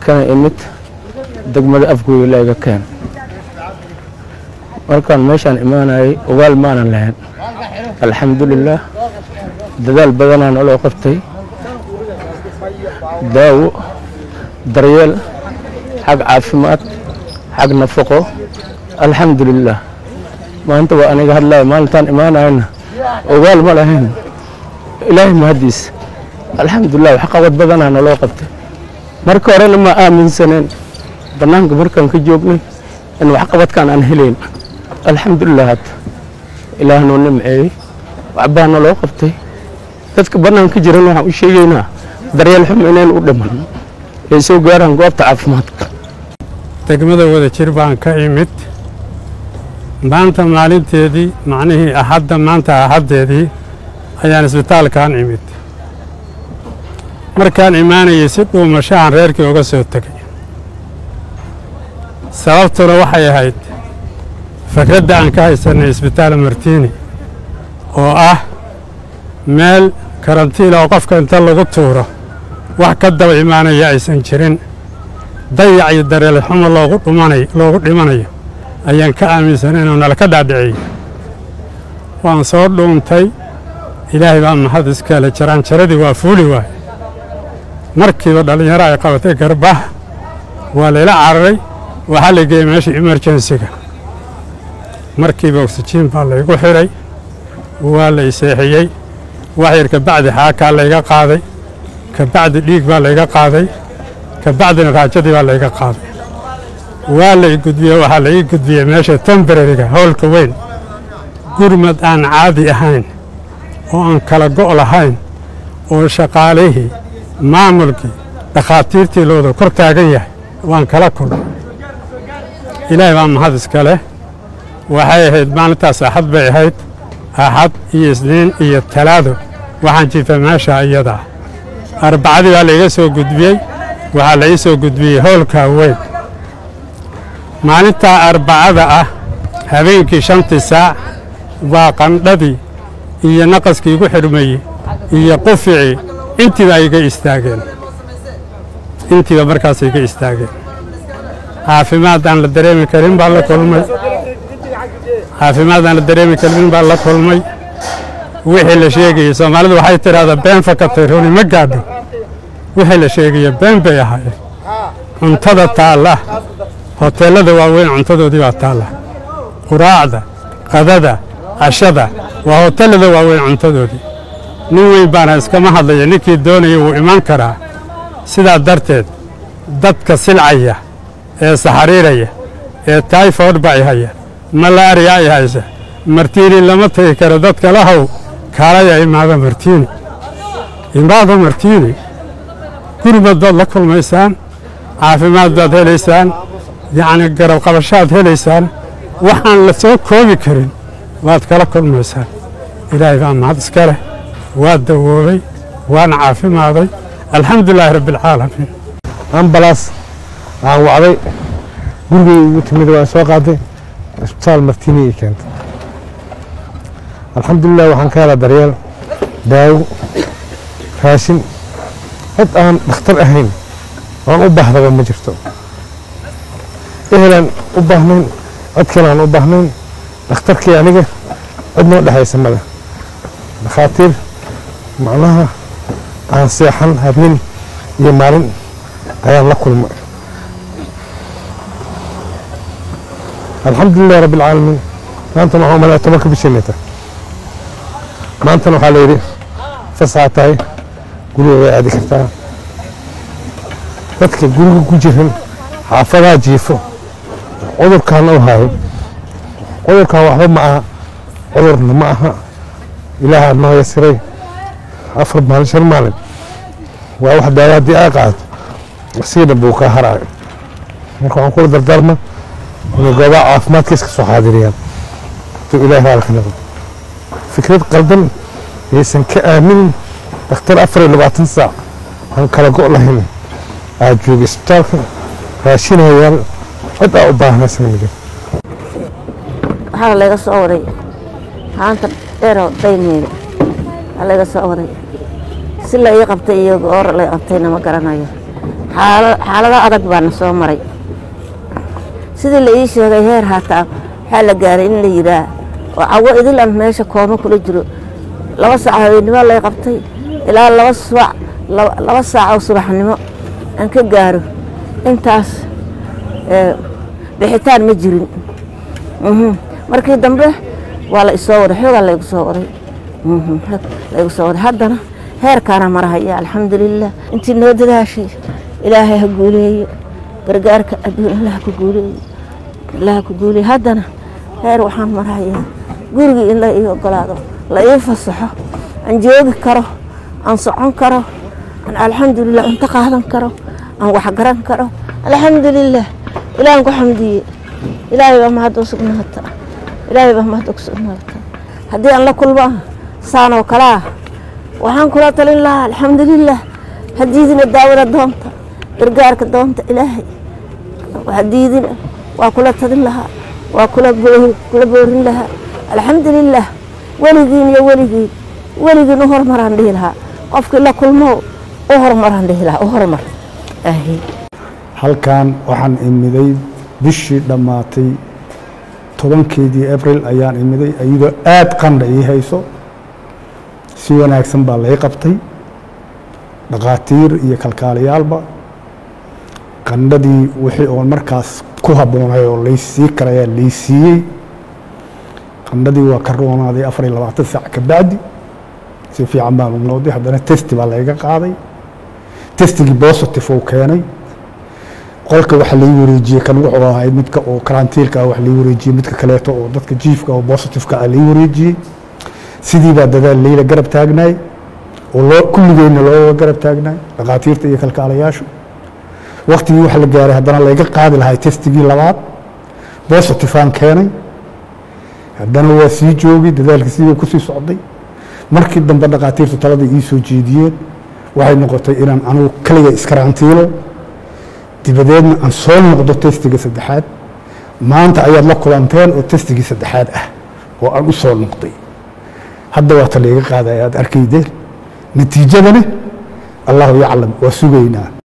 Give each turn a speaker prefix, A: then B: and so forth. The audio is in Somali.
A: kana imid degmada afgooya la iga keen markaan meeshaan imaanayay ogaal maanan lahayn alxamdulilaah dadaal badanaa naloo qabtay daawo daryeel xag caafimaad xag nafaqo alxamdulilaah maanta waa aniga hadlaya maalintaan imaanayana ogaal ma lahayn ilaahay mahaddiis alxamdulilah wax qabad badanaa naloo qabtay marka horena ma aaminsaneen bannaanka markaan ka joognay in waxqabadkaan aan helayn alxamdulilah hadda ilaah noo nimceeyey waxbaa naloo qabtay dadka bannaanka jiran waxaan u sheegaynaa daryeel xum inayn u dhiman ay soo gaaraan goobta caafimaadka
B: degmada wada jir baan ka imid maanta maalinteedii macnihii axadda maanta axaddeedii ayaan isbitaalkan imid markaan imaanayay si dhuumashahan reerkii uga soo tegay sababtuna waxay ahayd fakradda aan ka haysanay isbitaal martiini oo ah meel karantiila oo qofka inta lagu tuuro wax ka daba imaanaya aysan jirin dayac iyo dareele xumo loogu dhumanay loogu dhimanayo ayaan ka aaminsanay inuu nala ka dhaadhiciyey waan soo dhuuntay ilaahay baa mahad iskale jaraanjaradii waa fuuli waay markiiba dhallinyaro ay qabatay garbaah waa layla cararay waxaa la geeyey meesha emerjensiga markiiba oksijiin baa laygu xidhay waa la iseexiyey wax yar kabacdi xaakaa layga qaaday kabacdi dhiig baa layga qaaday kabacdina raajadii baa layga qaaday waa lay gudbiyey waxaa la ii gudbiyey meesha tembarariga howlka weyn gurmad aan caadi ahayn oo aan kala go' lahayn oo shaqaalihii maamulkii dhakhaatiirtii looda kor taagan yahay waan kala kulmay ilaahay baa mahad iska leh waxay ahayd maalintaas axad bay ahayd axad iyo isniin iyo talaado waxaan jiifay meesha iyadaa arbacadii baa laiga soo gudbiyey waxaa la ii soo gudbiyey howlka weyn maalintaa arbacada ah habeenkii shantii saac waa qandhadii iyo naqaskii igu xidhmayey iyo quficii intiiba iga istaageen intiiba markaas iga istaageen caafimaad aan la dareemi karin baa la kulmay caafimaad aan la dareemi karin baa la kulmay wixii la sheegayey soomaalidu waxay tidhahdaa been fakatay runi ma gaadho wixii la sheegaya been bay ahaayeen cuntada taalla hoteellada waaweyn cuntadoodii baa taalla quraacda qadada cashada waa hoteellada waaweyn cuntadoodii nin weyn baana iskama hadlaya ninkii doonaya wuu iman karaa sidaa darteed dadka silcaya ee saxariiraya ee tayfod bay haya malaariya ay haysa martiini lama tegi karo dadka lahow kaalaya imaada martiini imaada martiini gurmad baad la kulmaysaan caafimaad baad helaysaan yacni garab qabashaad helaysaan waxaan la soo koobi karin waad kala kulmaysaan ilaahay baa mahad iska leh waa dawoobay waana caafimaaday alxamdulilaahi rabbialcaalamiin
C: ambalaas aan wacday gurigay igu timid waan soo qaaday isbitaal martiini ii keentay alxamdulilah waxaan ka helaa daryeel daawo raashin cid aan dhakhtar ahayn oan u baahdaba ma jirto ehelaan u baahnayn cid kale aan u baahnayn dhakhtarkii aniga cid noo dhexaysa male dhakhaatiir macnaha aan seexan habeen iyo maalin ayaan la kulmay alxamdulilah rabbi alcaalamiin maantana waxaa umalaya tobanka bishanita maantana waxaa layidhi fasaxa tahay guriga way aadi kartaa dadka guriga ku jiran xaafadaha jiifo cudurkan u hayo cudurkan waxba ma aha cudurna ma aha ilaaha noo yasiray afar maalin shan maalin waa wax daawo haddii aa qaadato siina buu kaa haraayo marka waxaan kula dardaarma inay goobaha caafimaadka iska soo xaadiriyaan hadduu ilaahi haalka noqdo fikrad qaldan yaysan ka aaminin dhakhtar afar iyo labaatan saac aan kala go' lahayn aad jooga isbitaalka raashinayaal cid aa u baahnaysan ma jiro
D: waxaa laga soo waday haanta dheero dayneyda waxaa laga soo waday si la ii qabtay iyo goor la qabtayna ma garanayo xaala- xaalado adag baana soo maray sidii la ii sheegay heer haataa waxaa la gaaray in la yidhaah oo cawo idil aan meesha kooma kula jiro laba saac habeennimo lay qabtay ilaa laba subac laba laba saac oo subaxnimo aan ka gaaro intaas ee, bixitaan ma jirin Mhm. markii dambe waa la isoo waday xoogaa laygu soo waday Mhm, xoog laygu soo waday haddana heerkaana marahaya alxamdulilah intii noo dadaashay ilaahay ha guuleeyo gargaarka adduun allah ku guuleeyo allah ku guuleeyo haddana heer waxaan marahayaa gurigii in la ii ogolaado la ii fasaxo aan joogi karo aan socon karo aan alxamdulilah cunto qaadan karo aan wax garan karo alxamdulilah ilaahan ku xamdiye ilaahay baa mahad u sugnaata ilaahay baa mahad ugu sugnaata haddii aan la kulmaa saan oo kale ah waxaan kula talin lahaa alxamdulilah hadiidina daawada doonta gargaarka doonta ilaahay hadiidina waa kula talin lahaa waa kula boo- kula boorin lahaa alxamdulilah weligiin iyo weligiin weligiin u hormaraan dhihi lahaa qofkii la kulmo u hormaraan dhihi lahaa u hormar ahi
E: halkan waxaan imiday bishii dhammaatay tobankeedii abril ayaan imiday iyadoo aada qandha ii hayso si wanaagsan baa lay qabtay dhakhaatiir iyo kalkaaliyaalba qandhadii wixii oon markaas ku habboonay oo laysii karayaa laysiiyey qandhadii waa ka roonaaday afar iyo labaatan saac ka bacdi si fiican baan u noqday haddana testi baa layga qaaday testigii positive uu keenay qolka waxa lai wareejiyey kan wuxuu ahay midka oo karantiilka ah wax lai wareejiyey midka kaleeto oo dadka jiifka oo positiveka ah lai wareejiyey sidii baa dadaal leyla garab taagnaay oo loo kulligeenna looga garab taagnaay dhakhaatiirta iyo kalkaalayaashu waktigii waxa la gaaray haddana layga qaadi lahay testigii labaad positifeaan keenay haddana waa sii joogay dadaalka sidii kusii socday markii dambe dhakhaatiirtu talada ii soo jeediyeen waxay noqotay inaan anigu kaliga iskarantiilo dibadeedna aan soo noqdo testiga saddexaad maanta ayaad la kulanteen oo testigii saddexaad ah oo aan u soo noqday hadda waa ta layga qaadaya aad arkaydeen natiijadana allahu yaclam waa sugaynaa